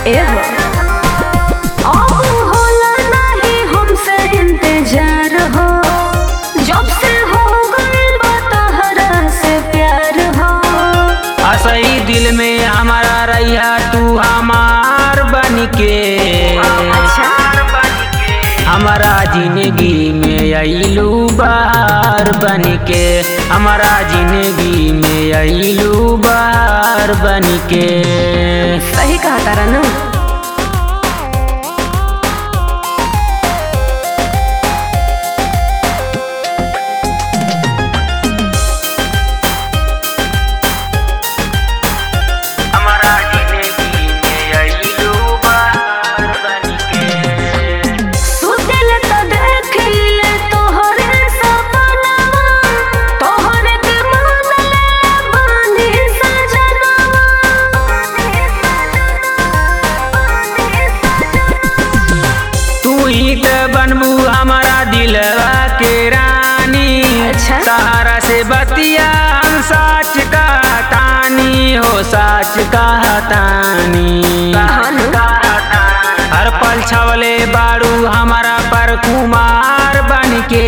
एहो अब होला नहीं हमसे इंतजार हो जब से हो गइल बा तहरा से प्यार हो असही दिल में हमारा रैया तू हमार बन के अच्छा हमारा जिंदगी में अइलू बार बन के हमारा जिंदगी में अइलू बार बन के सही कहा तारा ना हमारा जिंदगी में अइलू बार बन के सुतल त देखिले तोहरे सपना तोहरे के मानले बानी सजना तू ही तो बनबू हमारा दिलवा के रानी अच्छा। सहारा से बतिया हम साच का तानी हो साच का तानी कहानी? हर पल छवले बारू हमारा पर कुमार बन के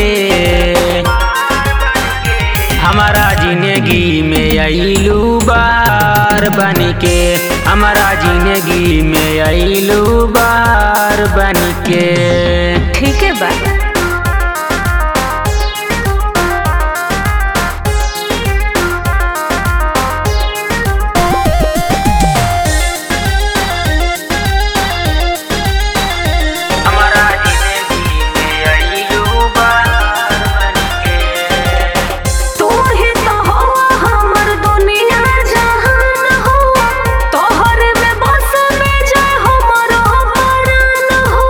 हमारा जिंदगी में अइलू बार बन के हमारा जिंदगी में अइलू बार बन के ठीक है बा हमारा जिंदगी में अइलू बार बन के तू ही तो हवा हमर दुनिया जहान हो तोहर में बस में जाए हमरो प्राण हो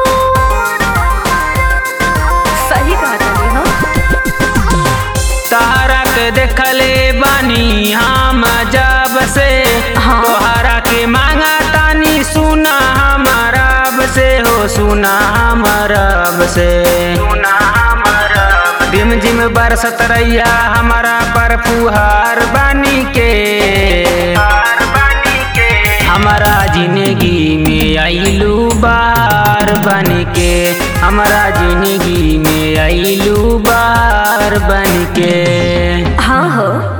सही कहा तानी हो तारा के देखले बानी हम जब से हाँ। तोहरा के मांगा तानी सुना हमारा से हो सुना हमारा से सुना हमारा जिम जिम बरसत रैया हमारा पर फुहार बानी के हमारा जिंदगी में अइलू बार बन के हमारा जिंदगी में अइलू बार बन के हाँ हो